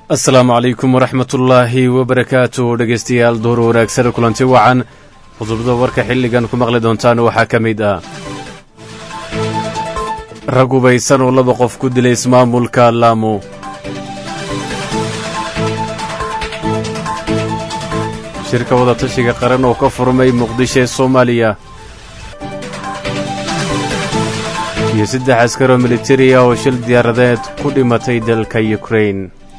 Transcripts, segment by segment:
asalaamu calaykum waraxmatullaahi wabarakaatu dhegaystayaal duhur wanaagsan kulanti wacan qodobada warka xilligan ku maqli doontaan waxaa ka mid ah rag hubaysan oo laba qof ku dilay ismaamulka laamo shirka wadatashiga qaran oo ka furmay muqdisho ee soomaaliya iyo saddex askaroo militariya oo shil diyaaradeed ku dhimatay dalka yukrain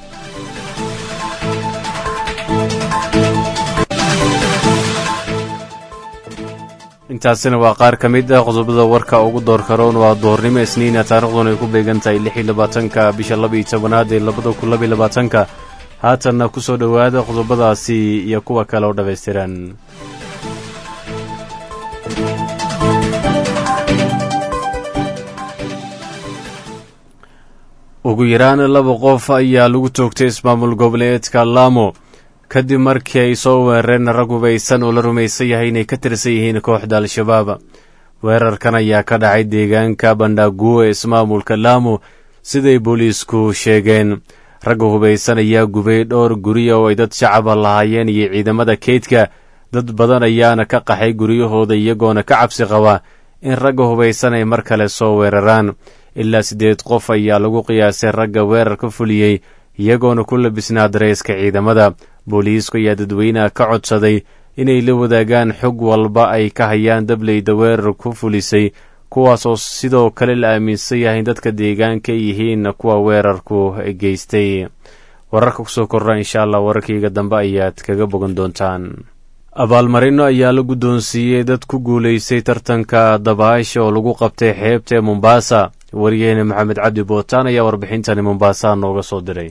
intaasina waa qaar ka mid ah qodobada warka ugu door karoon waa doornimo isniina taariikhduna ay ku beegan tahay lix iyo labaatanka bisha laba iyo tobanaad ee labada kun laba iyo labaatanka haatanna ku soo dhowaada qodobadaasi iyo kuwa kale oo dhammaystiran ugu yaraan laba qof ayaa lagu toogtay ismaamul goboleedka laamo kadib markii ay soo weerareen rag hubaysan oo la rumaysan yahay inay ka tirsan yihiin kooxda al-shabaab weerarkan ayaa ka dhacay deegaanka bandhaguo ee ismaamulka laamo siday booliisku sheegeen ragga hubaysan ayaa gubay dhowr gurya oo ay dad shacaba lahaayeen iyo ciidamada keydka dad badan ayaana ka qaxay guryahooda iyagoona ka cabsi qaba in ragga hubaysan ay mar kale soo weeraraan ilaa siddeed qof ayaa lagu qiyaasay ragga weerar ka fuliyey iyagoona ku labisnaa dareyska ciidamada booliisku ayaa dadweynaha ka codsaday inay la wadaagaan xog walba ay ka hayaan dableyda weerar ku fulisay kuwaas oo sidoo kale la aaminsan yahay in dadka deegaanka ay yihiin kuwa weerarku geystay wararka kusoo kordha insha allah wararkayga dambe ayaad kaga bogan doontaan abaalmarino ayaa la guddoonsiiyey dad ku guulaystay tartanka dabaasha oo lagu qabtay xeebta ee mombaasa waryaheena maxamed cabdi bootaan ayaa warbixintani mombaasa nooga soo diray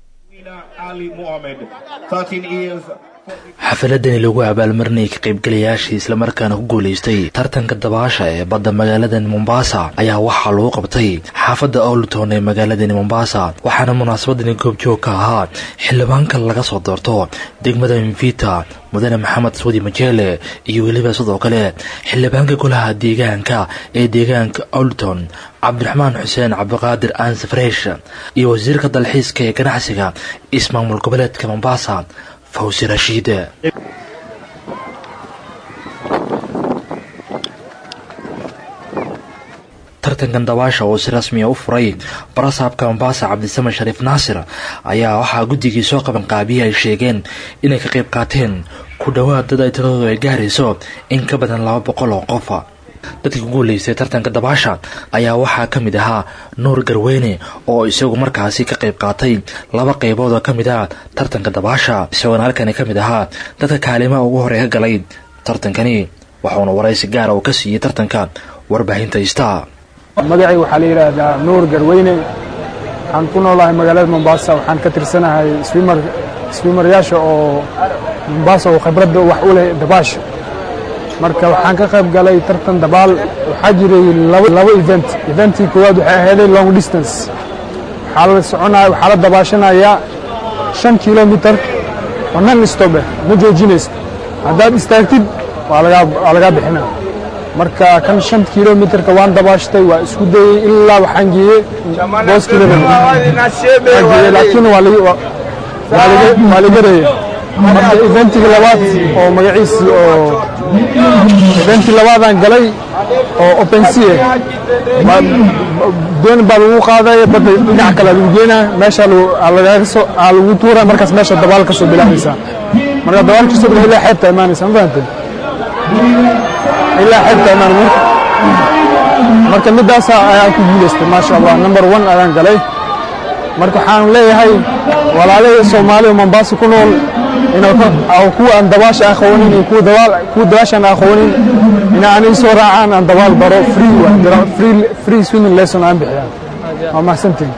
xafaladani lagu abaalmarinayay ka qaybgalayaashii islamarkaana ku guulaystay tartanka dabaasha ee badda magaaladani mombaasa ayaa waxaa lagu qabtay xaafadda owlton ee magaaladani mombaasa waxaana munaasabadani goobjoog ka ahaa xildhibaanka laga soo doorto degmada mvita mudane maxamed suudi majeele iyo weliba sidoo kale xildhibaanka golaha deegaanka ee deegaanka owlton cabdiraxmaan xuseen cabdiqaadir ansafresh iyo wasiirka dalxiiska ee ganacsiga ismaamul goboleedka mombaasa fawsi rashiid tartankan dabaasha oo si rasmiya u furay barasaabka mombaasa cabdisame shariif naasir ayaa waxaa guddigii soo qabanqaabiye ay sheegeen inay ka qayb qaateen ku dhowaad dad ay tiradoodu ay gaarayso in ka badan laba boqol oo qofa dadkii ku guulaystay tartanka dabaasha ayaa waxaa ka mid ahaa nuur garweyne oo isagu markaasi ka qayb qaatay laba qaybood oo ka mid ah tartanka dabaasha isagoona halkani ka mid ahaa dadka kaalimaha ugu horey ka galay tartankani waxuuna waraysi gaara uu ka siiyey tartanka warbaahinta istaa magacay waxaa la yidhaahdaa nuur garweyne waxaan ku noolahay magaalada mombaasa waxaan ka tirsanahay swimaryaasha oo mombaasa oo khibradda wax u leh dabaasha marka waxaan ka qayb galay tartan dabaal waxaa jiray laba event eventii koowaad waxay ahayday long distance waxaa la soconaya waxaa la dabaashanayaa shan kilomitar oo nan istobe ma joojinaysa haddaad istaagtid waa lagaa bixina marka kan shan kilomitarka waan dabaashtay waa isku dayey ilaa waxaan geeyey booskiilageeye laakiin waa ligareeye marka eventiga labaad oo magaciisi oo eventii labaadaan galay oo opensie doon baa lagu qaadaya badda dhinac kale lagu geenaa meesha aa lagu tuura markaas meesha dabaal ka soo bilaabaysaa marka dabaal kasoo bila ilaa xeebta imaanaysa ma fahamtay ilaa xeebta imaan marka midaasa ayaan ku guulaystay maasha allah number one ayaan galay marka waxaan leeyahay walaalahii soomaali oo mombaasa ku nool kuwa aan dabaasha aqoonin iyo kuwa dabaashaan aqoonin ina anay soo raacaan aan dabaal baro free swimming lesson aan bixiyaan waa mahadsantiin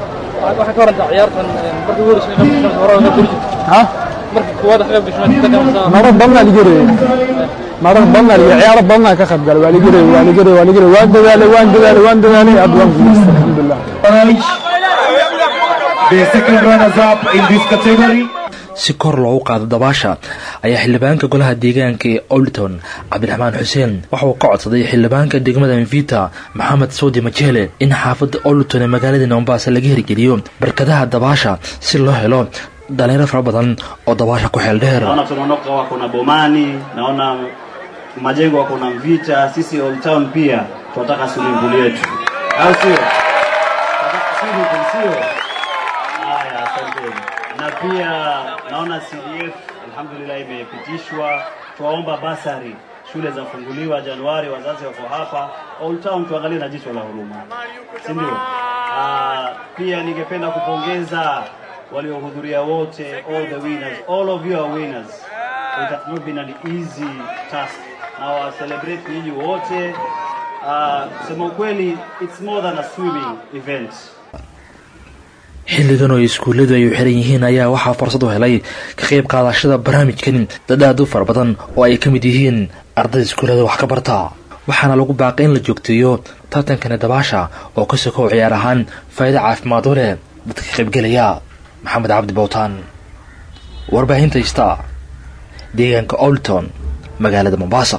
marar badnaa ligareeye marar badnaa lige ciyaaro badnaa ka qayb galay waa ligareeye waa ligareeye waa ligareeye waan dadaalay waan dadaalay waan dadaalay aad waan guulaystay alxamdulilah si kor loogu qaado dabaasha ayaa xildhibaanka golaha deegaanka ee olton cabdiraxmaan xuseen waxauu ka codsaday xildhibaanka degmada mvita maxamed sawdi majele in xaafadda olton ee magaalada mombasa laga hirgeliyo barkadaha dabaasha si loo helo dhalinyaro fara badan oo dabaasha ku xeel dheer naona tunaondoka wako na bomani naona majengo wako na mvita sisi old town pia tunataka swimming pool yetu au sio Tunataka swimming pool, sio haya asanteni na pia naona cdf alhamdulillah imepitishwa twaomba basari shule zafunguliwa januari wazazi wako hapa old town tuangalie na jicho la huruma si ndio Ah, pia ningependa kupongeza waliohudhuria wote all the winners all of you are winners it has not been an easy task now I celebrate nyinyi wote uh, kusema ukweli it's more than a swimming event xilligan oo iskuulladu ay u xiran yihiin ayaa waxaa fursad u helay ka qayb qaadashada barnaamijkan dad aad u fara badan oo ay ka mid yihiin ardayda iskuullada wax ka barta waxaana lagu baaqay in la joogteeyo tartankani dabaasha oo ka sokow ciyaar ahaan faa'iido caafimaad u leh dadka ka qaybgelaya maxamed cabdi bowtaan warbaahinta ista deegaanka olton magaalada mombasa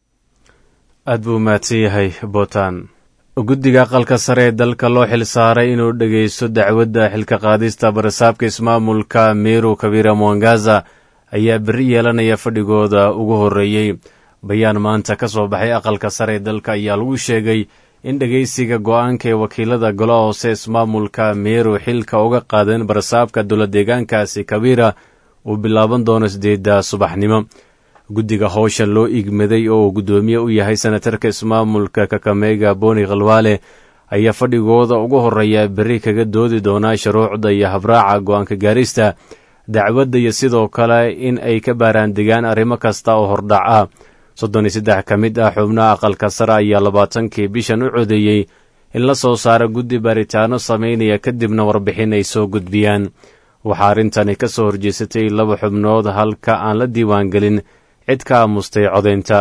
aad buu mahadsan yahay bootaan guddiga aqalka sare ee dalka loo xil saaray inuu dhegaysto dacwadda xilka qaadista barasaabka ismaamulka meru kabira mwangaza ayaa berri yeelanaya fadhigooda ugu horreeyey bayaan maanta ka soo baxay aqalka sare ee dalka ayaa lagu sheegay in dhegaysiga go'aanka ee wakiilada golaha hoose ismaamulka meru xilka uga qaadeen barasaabka dowla deegaankaasi kabira uu bilaaban doono sideedda subaxnimo guddiga howsha loo igmaday oo uu guddoomiye u yahay senatarka ismaamulka kakameyga boni khalwaale ayaa fadhigooda ugu horreeya berri kaga doodi doonaa shuruucda iyo habraaca go'aanka gaarista dacwadda iyo sidoo kale in ay ka baaraandegaan arrimo kasta oo hordhac ah soddon iyo saddex ka mid ah xubnaha aqalka sare ayaa labaatankii bishan u codeeyey in la soo saaro guddi baaritaano samaynaya kadibna warbixin ay soo gudbiyaan waxaa arrintani ka soo horjeesatay laba xubnood halka aan la diiwaangelin cid ka aamustay codaynta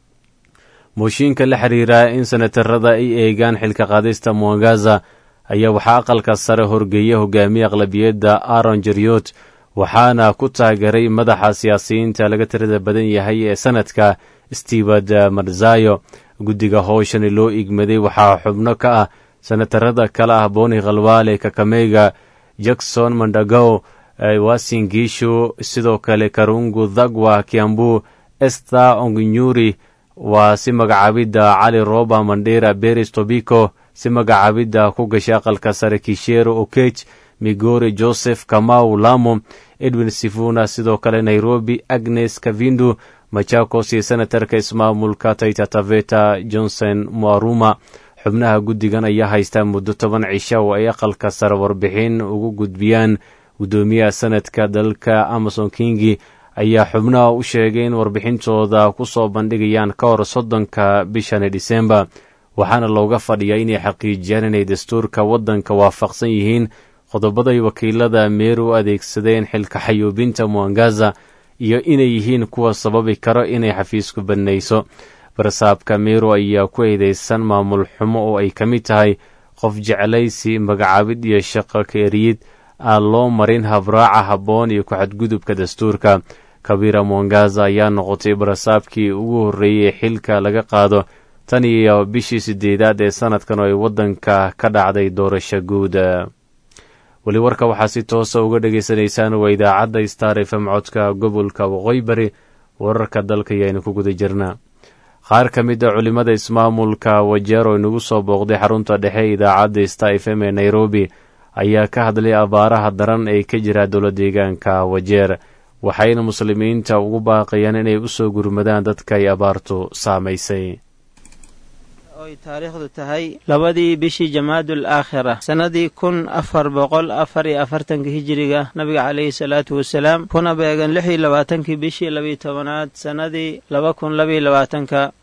mooshiinka la xiriira in senatarada ay eegaan xilka qaadista mwangaza ayaa waxaa aqalka sare horgeeya hogaamiye aqlabiyadda aaron jeryot waxaana ku taageeray madaxa siyaasiyiinta laga tirada badan yahay ee sanadka steward marzayo guddiga howshani loo igmaday waxaa xubno ka ah senatarada kale ah boni khalwaale kakameyga jackson mandagow wasingishu sidoo kale karungu dhagwa kiambu ester onginyuri waa si magacaabidda cali roba mandera beris tobiko si magacaabidda ku gashay aqalka sare kishero okech migori joseph kamau lamo edwin sifuna sidoo kale nairobi agnes kavindu machakos iyo senatarka ismaamulka taita taveta johnson muaruma xubnaha guddigan ayaa haystaa muddo toban cisha oo ay aqalka sare warbixin ugu gudbiyaan guddoomiyaha sanadka dalka amason kingi ayaa xubnaha u sheegay in warbixintooda ku soo bandhigayaan ka hor soddonka bishani dhisembar waxaana looga fadhiyaa inay xaqiijiyaan inay dastuurka waddanka waafaqsan yihiin qodobaday wakiilada meeru u adeegsadeen xilka xayuubinta mwangaza iyo inay yihiin kuwa sababi karo inay xafiisku badnayso barasaabka meeru ayaa ku eedeysan maamul xumo oo ay ka mid tahay qof jeclaysi magacaabid iyo shaqo keeriyid aan loo marin habraaca habboon iyo ku-xadgudubka dastuurka kabira mwangaza ayaa noqotay barasaabkii ugu horreeyey ee xilka laga qaado tan iyo bishii sideedaad ee sanadkan oo ay waddanka ka dhacday doorasho guud weli warka waxaa si toosa uga dhagaysanaysaan waa idaacadda star fm codka gobolka waqooyi bari wararka dalka ayaaynu ku guda jirnaa qaar ka mid a culimmada ismaamulka wajeer oo inagu soo booqday xarunta dhexe idaacadda star f m ee nairobi ayaa ka hadlay abaaraha daran ee ka jira dowla deegaanka wajeer waxayna muslimiinta ugu baaqayaan inay u soo gurmadaan dadka ay abaartu saamaysay oy taariikhdu tahay labadii bishii jamaadul aakhira sannadii kun afar boqol afar iyo afartanka hijiriga nabiga caleyhi salaatu wasalaam kuna beegan lix iyo labaatankii bishii labiyo tobanaad sannadii laba kun labaiyo labaatanka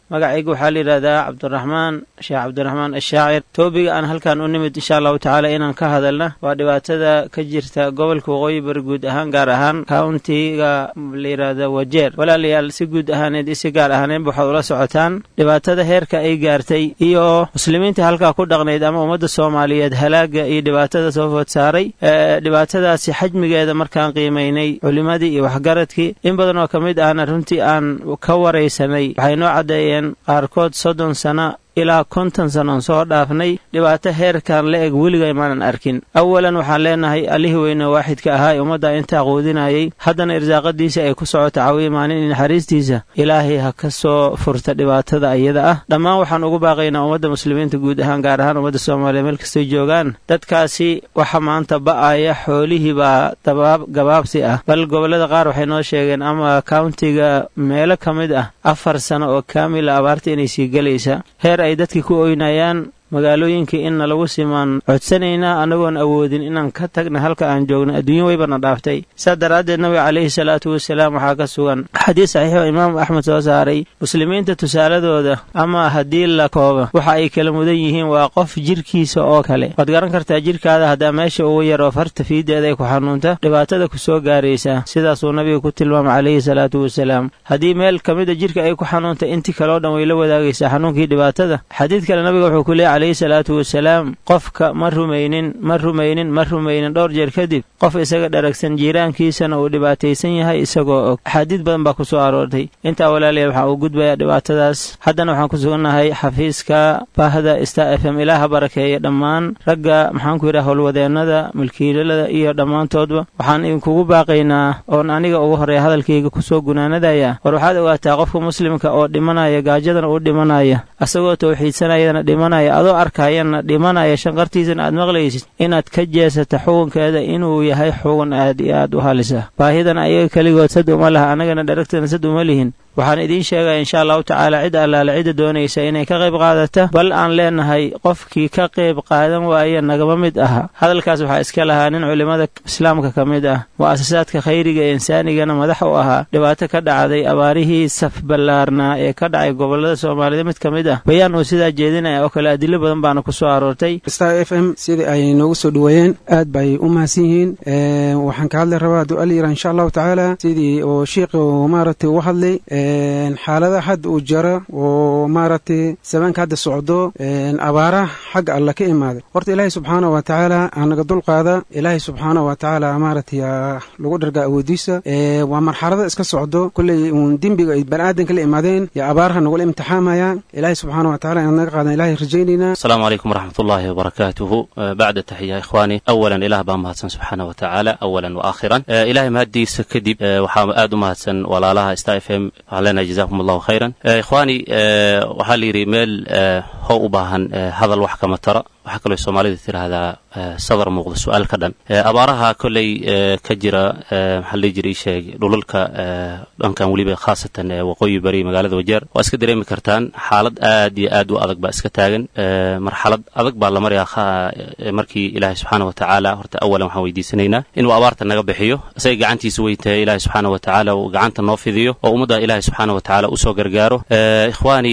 magacayga waxaa la yidhahdaa cabdiraxmaan sheekh cabdiraxmaan ashaacir toobiga aan halkan u nimid insha allahu tacaala inaan ka hadalna waa dhibaatada ka jirta gobolka waqooyi bari guud ahaan gaar ahaan countiga la yidhaahda wajeer walaalayaal si guud ahaaneed iyo si gaar ahaaneenba waxaad ula socotaan dhibaatada heerka ay gaartay iyo muslimiinta halkaa ku dhaqnayd ama ummadda soomaaliyeed halaaga iyo dhibaatada soo food saaray dhibaatadaasi xajmigeeda markaan qiimaynay culimadii iyo waxgaradkii in badan oo ka mid ahna runtii aan ka waraysanay waxay noo caddeeyeen qaarkood soddon sano ilaa konton sanoon soo dhaafnay dhibaato heerkan la eg weligay maanan arkin awalan waxaan leenahay allihii weyne waaxidka ahaa ee ummadda intaa quudinayay haddana irsaaqadiisa ay ku socoto cawiye maalin iyo naxariistiisa ilaahay ha ka soo furta dhibaatada iyada ah dhammaan waxaan ugu baaqaynaa ummadda muslimiinta guud ahaan gaar ahaan ummadda soomaaliya meel kastay joogaan dadkaasi waxa maanta ba'aya xoolihii baa dabaab gabaabsi ah bal gobollada qaar waxay noo sheegeen ama countiga meelo ka mid ah afar sano oo kaamila abaarta inay sii gelaysa heer ay dadkii ku oynayaan magaalooyinkii inna lagu simaan codsanaynaa annagoon awoodin inaan ka tagna halka aan joogno adduunyo weybana dhaaftay saa daraaddeed nabiga calayhi salaatu wasalaam waxaa ka sugan xadiis saxiixoo imaamu axmed soo saaray muslimiinta tusaaladooda ama haddii la kooba waxa ay kala mudan yihiin waa qof jirkiisa oo kale waad garan kartaa jirkaada haddaa meesha ugu yaroo farta fiideeda ay ku xanuunta dhibaatada ku soo gaaraysa sidaasuu nabiga ku tilmaamay calayhi salaatu wasalaam haddii meel ka mida jirka ay ku xanuunta intii kaleo dhan way la wadaagaysaa xanuunkii dhibaatada xadiid kale nabiga wuxuu ku leeyahy alayhi salaatu wasalaam qofka ma rumaynin ma rumaynin ma rumaynin dhowr jeer kadib qof isaga dharagsan jiiraankiisana uu dhibaataysan yahay isagoo og axaadiid badan baa ku soo aroortay intaa walaalayaal waxaa uu gudbayaa dhibaatadaas haddana waxaan ku sugannahay xafiiska baahda star f m ilaaha barakeeya dhammaan ragga maxaanku yidhaha howlwadeennada milkiilalada iyo dhammaantoodba waxaan idinkugu baaqaynaa oon aniga ugu horreeya hadalkayga kusoo gunaanadaya war waxaad ogaataa qofka muslimka oo dhimanaya gaajadana uu dhimanaya asagoo tawxiidsanayadana dhimanaya adoo arkayana dhimanaya shanqartiisana aad maqlaysid inaad ka jeesata xukunkeeda inuu yahay xugun aad iyo aad u halisa baahidana ayaga keligood sad uma laha annagana dharagtana sad uma lihin waxaan idiin sheegaya insha allahu tacaala cid allaale cidda doonaysa inay ka qayb qaadata bal aan leenahay qofkii ka qayb qaadan waaya nagama mid aha hadalkaas waxaa iska lahaa nin culimmada islaamka ka mid ah mu'asasaadka khayriga ee insaanigana madax u ahaa dhibaato ka dhacday abaarihii saf ballaarnaa ee ka dhacay gobollada soomaalida mid ka mid ah bayaan uu sidaa jeedinaya oo kale adilo badan baana ku soo aroortay star f m sidii ay noogu soo dhoweeyeen aad bay u mahadsan yihiin waxaan ka hadli rabaa du'al yara insha allahu tacaala sidii oo shiikhu maaragtay uga hadlay xaalada hadda uu jara oo maaragtay sabaanka hadda socdo abaara xagga alla ka imaaday horta ilaahay subxaanah wa tacaala anaga dulqaada ilaahay subxaanah wa tacaala maaragtay lagu dhargaa awoodiisa waa marxalada iska socdo kolley uun dembiga ay baniaadanka la imaadeen yo abaaraha nagula imtixaamayaan ilaahay subxaanah wa tacala inaad naga qaadan ilahay rajaynaynaa السلام عليكم ورحمة الله وبركاته بعد تحية إخواني أولا إله بان مهدسن سبحانه وتعالى أولا وآخرا إلهي مهدي سكدب وحام آدو مهدسن ولا لها استا اف ام علينا جزاكم الله خيرا إخواني waxaa la yidhi meel how u baahan hadal wax kama tara waxaa kaloo soomaalida tirahdaa sadar muuqda su-aal ka dhan abaaraha kolley ka jira maxaa la dhihi jiray sheeg dhulalka dhankan weliba khaasatan waqooyi bari magaalada wajeer waa iska dareemi kartaan xaalad aad iyo aad u adag baa iska taagan marxalad adag baa la maryaa markii ilaahay subxaana wa tacaala horta awalan waxaan weydiisanaynaa inuu abaarta naga bixiyo isaga gacantiisa weyn tahay ilaahay subxaana wa tacaala uu gacanta noo fidiyo oo ummadda ilaahay subxaana wa tacaala usoo gargaaro ikhwaani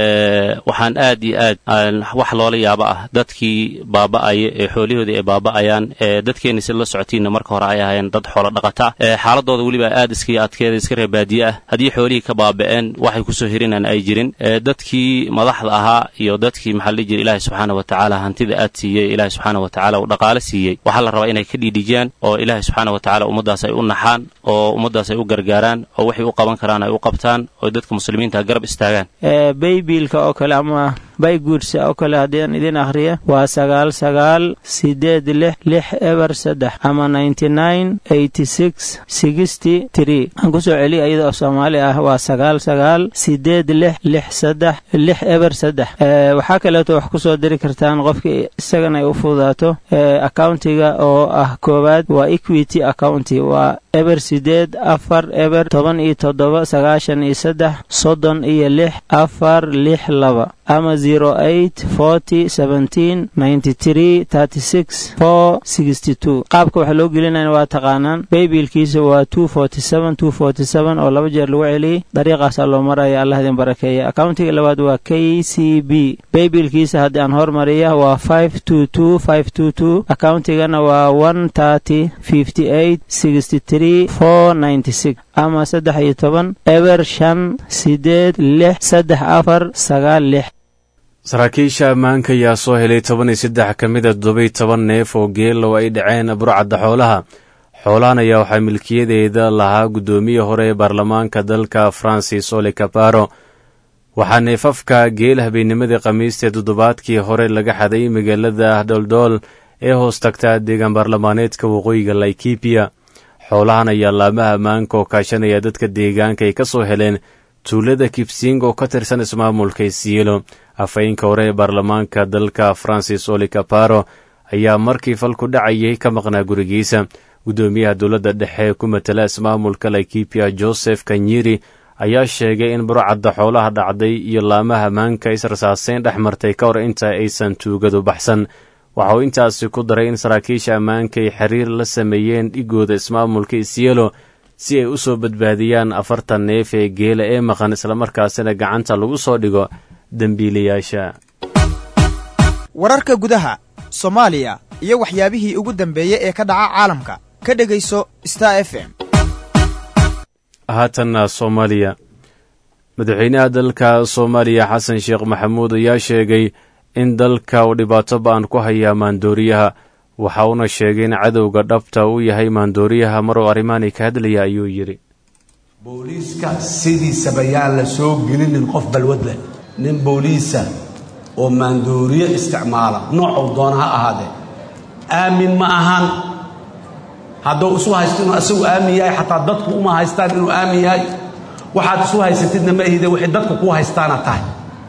waxaan aad iyo aad wax loola yaaba ah dadkii baaba'aya ee xoolihoodii ay baaba'ayaan dadkeenni si la socotiinna marka hore ay ahaayeen dad xoolo dhaqata xaaladooda weliba aad iskii adkeeda iska reer baadiye ah haddii xoolihii ka baaba'een waxay kusoo hirinaan ay jirin dadkii madaxda ahaa iyo dadkii maxaa la dhihi jira ilaahay subxaana wa tacaala hantida aad siiyey ilaahay subxaana wa tacaala uu dhaqaale siiyey waxaa la rabaa inay ka dhiidhijiyaan oo ilaahay subxaana wa tacaala ummaddaas ay u naxaan oo ummaddaas ay u gargaaraan oo waxay u qaban karaan ay u qabtaan oo dadka muslimiinta garab istaagaan baybiilka oo kale ama bayguursa oo kale haddii idin akhriya waa sagaal sagaal sideed lix lix eber saddex ama ninety nine eighty six sixty tree aan kusoo celiya iyada oo soomaali ah waa sagaal sagaal sideed lix lix saddex lix eber saddex waxaa kaleeto wax kusoo diri kartaan qofkii isagana ay u fududaato accountiga oo ah koowaad waa equity accounti waa eber sideed afar eber toban iyo toddoba sagaashan iyo saddex soddon iyo lix afar lix laba ama zero eight forty seventeen ninety three thirty six four sixty two qaabka waxaa loo gelinaya waa taqaanaan baybilkiisa waa two forty seven two forty seven oo laba jeer lagu celiyey dariiqaasaa loo maraya allah idin barakeeya accountiga labaad waa k c b baybilkiisa haddii aan hormariya waa five two two five two two accountigana waa one thirty fifty eight sixty three four ninety six ama saddex iyo toban eber shan sideed lix saddex afar sagaal lix saraakiisha ammaanka ayaa soo helay toban iyo saddex ka mida toddobiy toban neef oo geelow ay dhaceen burcadda xoolaha xoolahan ayaa waxaa milkiyadeeda lahaa guddoomiye hore ee baarlamaanka dalka francis ole caparo waxaa neefafka geel habeennimadii khamiista toddobaadkii hore laga xaday magaalada dholdhool ee hoos tagta deegaan baarlamaaneedka waqooyiga laikibiya xoolahan ayaa laamaha ammaanka oo kaashanaya dadka deegaanka ay ka soo heleen tuulada kibsing oo ka tirsan ismaamulka isiilo afhayeenka hore ee baarlamaanka dalka francis ole caparo ayaa markii falku dhacayay ka maqnaa gurigiisa guddoomiyaha dowladda dhexe ee ku matala ismaamulka laikibiya joseph kanyiri ayaa sheegay in burcadda xoolaha dhacday iyo laamaha ammaanka israsaaseyn dhex martay ka hor inta aysan tuugadu baxsan waxa uu intaasi ku daray in saraakiisha ammaanka ay xiriir la sameeyeen dhigooda ismaamulka isyelo si ay u soo badbaadiyaan afartan neef ee geela ee maqan islamarkaasina gacanta lagu soo dhigo dembiilayaasha wararka gudaha soomaaliya iyo waxyaabihii ugu dambeeyey ee ka dhaca caalamka ka dhegayso star f m haatanna soomaaliya madaxweynaha dalka soomaaliya xasan sheekh maxamuud ayaa sheegay in dalka uu dhibaato ba-an ku hayaa maandooriyaha waxa uuna sheegay in cadowga dhabta uu yahay maandooriyaha maruu arrimaani ka hadlaya ayuu yidhi booliiska sidiisaba yaan la soo gelinin qof balwad leh nin booliisa oo maandooriye isticmaala noocuu doona ha ahaadee aamin ma ahan hadduu isu haysto inuu asagu aamin yahay xataa dadku uma haystaan inuu aamin yahay waxaad isu haysatidna ma ahide waxay dadku kuu haystaana tahay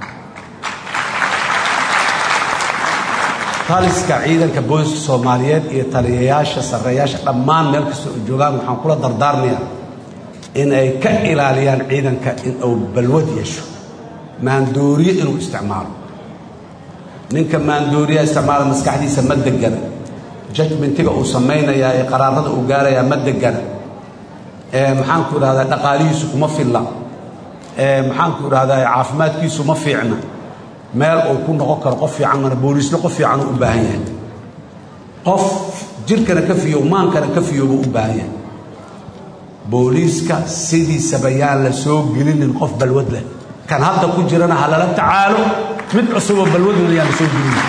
taliska ciidanka booliska soomaaliyeed iyo taliyayaasha sarreeyaasha dhammaan meel kasta oo joogaan waxaan kula dardaarmayaa in ay ka ilaaliyaan ciidanka in uu balwad yeesho maandooriye inuu isticmaalo ninka maandooriyaha isticmaala maskaxdiisa ma degana judgmentiga uu samaynayaa ee qaraarada uu gaarayaa ma degana maxaanku idhahdaa dhaqaalihiisu kuma filla maxaanku idhahdaa caafimaadkiisu ma fiicna meel uu ku noqon karo qof fiican mana booliisna qof fiican uu u baahan yahay qof jirkana ka fiyow maankana ka fiyow buu u baahan yahay booliiska sidiisaba yaan la soo gelinin qof balwad leh kan hadda ku jirana ha lala tacaalo mid cusuboo balwaduna yaan la soo gelinin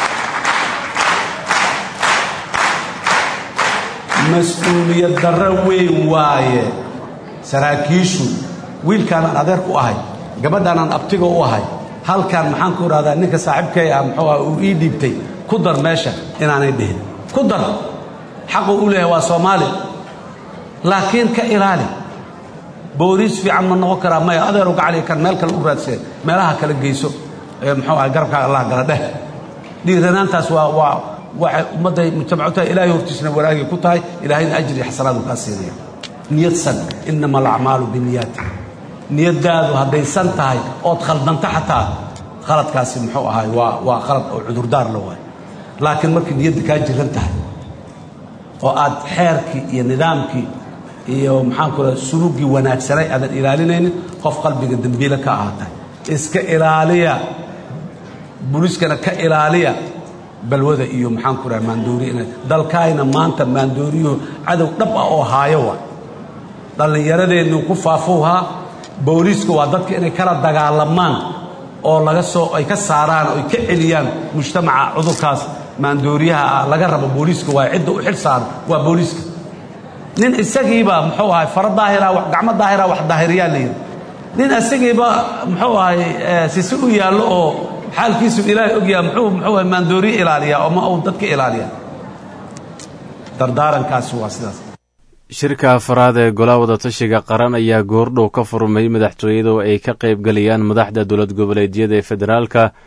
mas-uuliyad darro weyn waaye saraakiishu wiilkaanaan adeerku ahay gabadhaanaan abtiga u ahay halkan maxaan ku idhahdaa ninka saaxiibkay ah muxuu ah uu ii dhiibtay ku dar meesha inaanay dhihin ku dar xaquu u leeyahay waa soomaali laakiin ka ilaali booliis fiican ma noqon karaa maya adeeru gacali kan meel kale u raadsee meelaha kala geyso ee muxuu ah garabkaaga allah gala dheh dhiiranaantaas waa waa waxay ummadday mujtamacu tahay ilaahay hortiisna wanaagay ku tahay ilaahayna ajri iyo xasanaadu kaa siinaya niyadsan innama alacmaalu biniyaati niyaddaadu haddaysan tahay ood khaldanta xataa khaladkaasi muxuu ahaay waa waa khalad oo cudurdaar la waayo laakiin markii niyadda kaa jiran tahay oo aad xeerkii iyo nidaamkii iyo maxaanku raha suluuggii wanaagsanay aadan ilaalinaynin qof qalbiga dembiile ka ahaatay iska ilaaliya buliiskana ka ilaaliya balwada iyo maxaanku raha maandooriya ina dalkaayna maanta maandooriyuhu cadow dhab ah oo haayo wa dhallinyaradeennu ku faafowhaa booliiska waa dadka inay kala dagaalamaan oo laga soo ay ka saaraan oo ay ka celiyaan mujtamaca cudurkaas maandooriyaha ah laga rabo booliiska waa cidda u xil saaran waa booliiska nin isagiiba muxuu ahay fara daahira gacmo daahira wax daahiriyaa la yidhi nin isagiiba muxuu ahay sisi u yaallo oo xaalkiisu ilaahay ogyaha muxuu muxuu ahay maandooriye ilaaliyaa oo ma uu dadka ilaaliyaa dardaarankaasi waa sidaas shirka afaraad ee golaha wadatashiga qaran ayaa goordhow ka furmay madaxtooyada oo ay ka qayb galayaan madaxda dowlad goboleedyada ee federaalka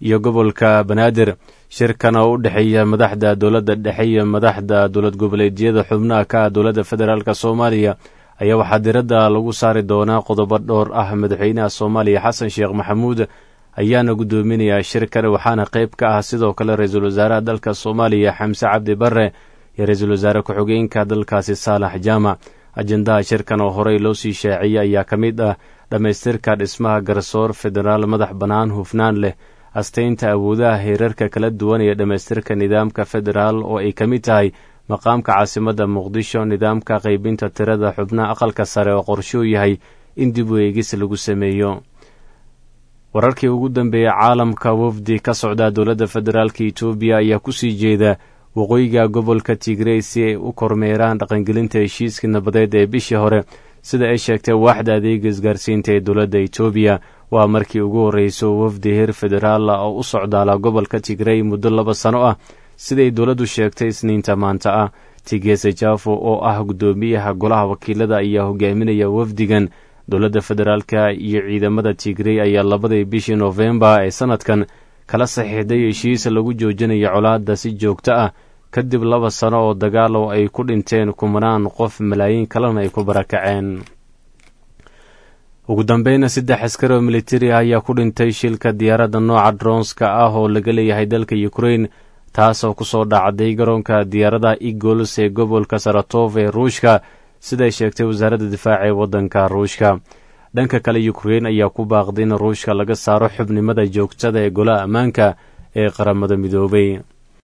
iyo gobolka banaadir shirkan oo u dhexeeya madaxda dowladda dhexe iyo madaxda dowlad goboleedyada xubnaha ka ah dowladda federaalk soomaaliya ayaa waxaa diradda lagu saari doonaa qodobo dhowr ah madaxweynaha soomaaliya xasan sheekh maxamuud ayaana guddoominayaa shirkan waxaana qayb ka ah sidoo kale ra-iisul wasaaraha dalka soomaaliya xamse cabdi barre iyo ra-iisul wasaare ku-xigeenka dalkaasi saalax jaamac ajendaha shirkan oo horey loo sii shaaciyey ayaa ka mid ah dhammaystirka dhismaha garsoor federaal madax bannaan hufnaan leh astaynta awoodaha heerarka kala duwan iyo dhammaystirka nidaamka federaal oo ay ka mid tahay maqaamka caasimadda muqdisho nidaamka qaybinta tirada xubnaha aqalka sare oo qorshuu yahay in dib u eegis lagu sameeyo wararkii ugu dambeeyey caalamka wafdi ka socda dowladda federaalk etoobiya ayaa kusii jeeda waqooyiga gobolka tigrey si ay u kormeeraan dhaqangelinta heshiiskii nabadeed ee bishii hore sida ay sheegtay waaxda adeega isgaarsiinta ee dowladda etoobiya waa markii ugu horreyso wafdi heer federaal ah oo u socdaala gobolka tigrey muddo laba sano ah siday dowladdu sheegtay isniinta maanta ah tigese jafo oo ah guddoomiyaha golaha wakiilada ayaa hogaaminaya wafdigan dowladda federaalka iyo ciidamada tigrey ayaa labadii bishii noofembar ee sanadkan kala saxiixday heshiis lagu joojinayo colaadda si joogto ah kadib laba sano oo dagaal oo ay ku dhinteen kumanaan qof malaayiin kalena ay ku barakaceen ugu dambeyna saddex askari oo militari ah ayaa ku dhintay shilka diyaaradda nooca dronska ah oo laga leeyahay dalka ukrain taasoo ku soo dhacday garoonka diyaarada eagles ee gobolka saratov ee ruushka siday sheegtay wasaaradda difaaca ee waddanka ruushka dhanka kale ukrein ayaa ku baaqday in ruushka laga saaro xubnimada joogtada ee golaha ammaanka ee qaramada midoobay